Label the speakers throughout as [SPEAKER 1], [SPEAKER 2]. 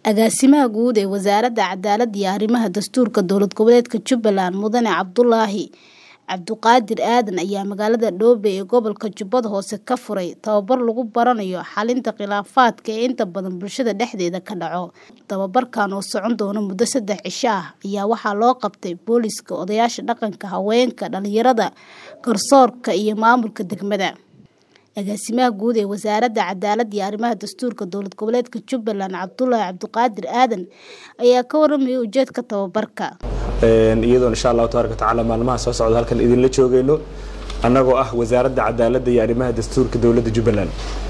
[SPEAKER 1] Agaasimaha Guud ee Wasaaradda Cadaaladda iyo Arrimaha Dastuurka Dowlad Goboleedka Jubbaland Mudane Cabdulaahi Cabdiqaadir Aadan ayaa magaalada Doobe ee gobolka Jubbada Hoose ka furay tababar lagu baranayo xalinta khilaafaadka ee inta badan bulshada dhexdeeda ka dhaco. Tababarkan oo socon doona muddo saddex cisho ah ayaa waxaa loo qabtay booliiska, odayaasha dhaqanka, haweenka, dhalinyarada, garsoorka iyo maamulka degmada. Agaasimaha Guud ee Wasaaradda Cadaaladda iyo Arrimaha Dastuurka Dowlad Goboleedka Jubbaland Cabdulaahi Cabdiqaadir Aadan ayaa ka warramaya ujeedka tababarka.
[SPEAKER 2] iyadoo insha allahu tabaaraka watacaala maalmaha soo socda halkan idinla joogayno annagoo ah wasaaradda cadaaladda iyo arrimaha dastuurka dowladda jubbaland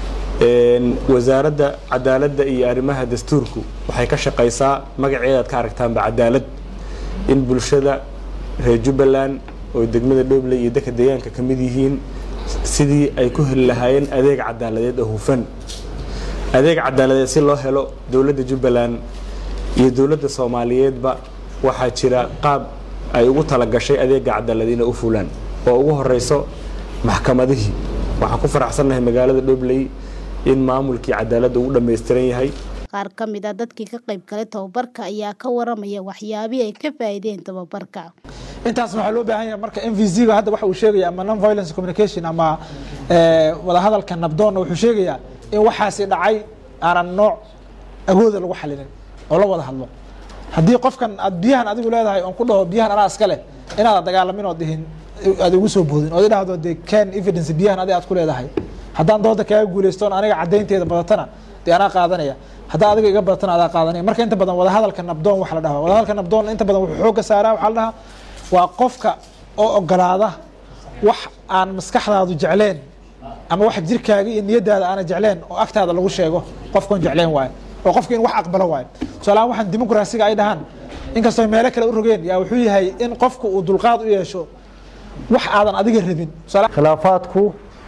[SPEAKER 2] wasaaradda cadaaladda iyo arrimaha dastuurku waxay ka shaqaysaa magaceedaad ka aragtaanba cadaalad in bulshada reer jubbaland oo degmada dhobley iyo dadka deegaanka ka mid yihiin sidii ay ku heli lahaayeen adeeg cadaaladeed oo hufan adeeg cadaaladeed si loo helo dowladda jubbaland iyo dowladda soomaaliyeedba waxaa jira qaab ay ugu talagashay adeega cadaalad inay u fulaan oo ugu horeyso maxkamadihii waxaan ku faraxsannahay magaalada dhobley in maamulkii cadaaladda uu dhammaystiran yahay
[SPEAKER 1] Qaar ka mid ah dadkii ka qayb galay tababarka ayaa ka warramaya waxyaabihii ay ka faa'iideen tababarka.
[SPEAKER 3] intaasna waxaa loo baahan yahay marka mvc ga hadda waxa uu sheegaya ama non violence communication ama wadahadalka nabdoonna wuxuu sheegayaa in waxaasi dhacay aanan nooc awooda lagu xalinin oo la wada hadlo haddii qofkan aad biyahan adigu leedahay oon ku dhaho biyahan anaa iska leh inaad dagaalamin oo dihin aad igu soo boodin ood idhahdo dee can evidence biyahan adi aad ku leedahay haddaan dooda kaaga guulaystoon aniga caddaynteeda badatana dee anaa qaadanaya haddaa adiga iga badatana adaa qaadanaya marka inta badan wadahadalka nabdoon waxa la dhahaa wadahadalka nabdoon inta badan wuxuu xoogga saaraa waxaa la dhahaa waa qofka oo ogolaada wax aan maskaxdaadu jecleen ama wax jirkaaga iyo niyadaada aana jecleen oo agtaada lagu sheego qofkoon jecleen waayo oo qofka in wax aqbalo waayo tusaalahaan waxaan dimuqraasiga ay dhahaan inkastoo meelo kale u rogeen yaa wuxuu yahay in qofku uu dulqaad u yeesho wax aadan adiga rabin
[SPEAKER 4] khilaafaadku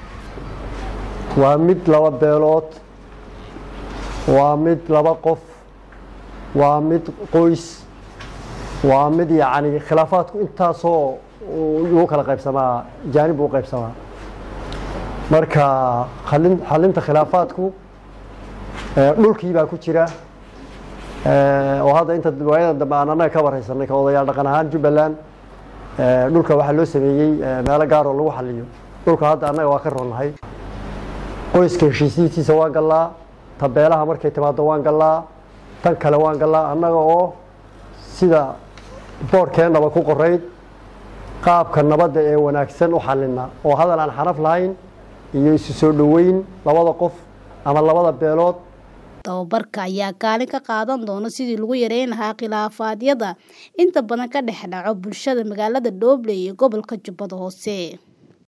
[SPEAKER 4] waa mid laba beelood waa mid laba qof waa mid qoys waa mid yacni khilaafaadku intaasoo ugu kala qaybsamaa jaanib uu qaybsamaa marka alin xalinta khilaafaadku dhulkii baa ku jira oo hadda inta waayadan dambe aan annaga ka wareysanay ka odayaal dhaqan ahaan jubbaland dhulka waxaa loo sameeyey meelo gaar oo lagu xaliyo dhulka hadda annaga waa ka ronnahay qoyska heshiisihiisa waan gallaa tabeelaha markay timaado waan gallaa tan kale waan gallaa annaga oo sida boorkeennaba ku qorayd qaabka nabadda ee wanaagsan u xalina oo hadal aan xanaf lahayn iyo isu soo dhoweyn labada qof ama labada beelood
[SPEAKER 1] tababarka ayaa kaalin ka qaadan doona sidii lagu yareyn lahaa khilaafaadyada inta badan ka dhex dhaco bulshada magaalada Dooble iyo gobolka Jubbada Hoose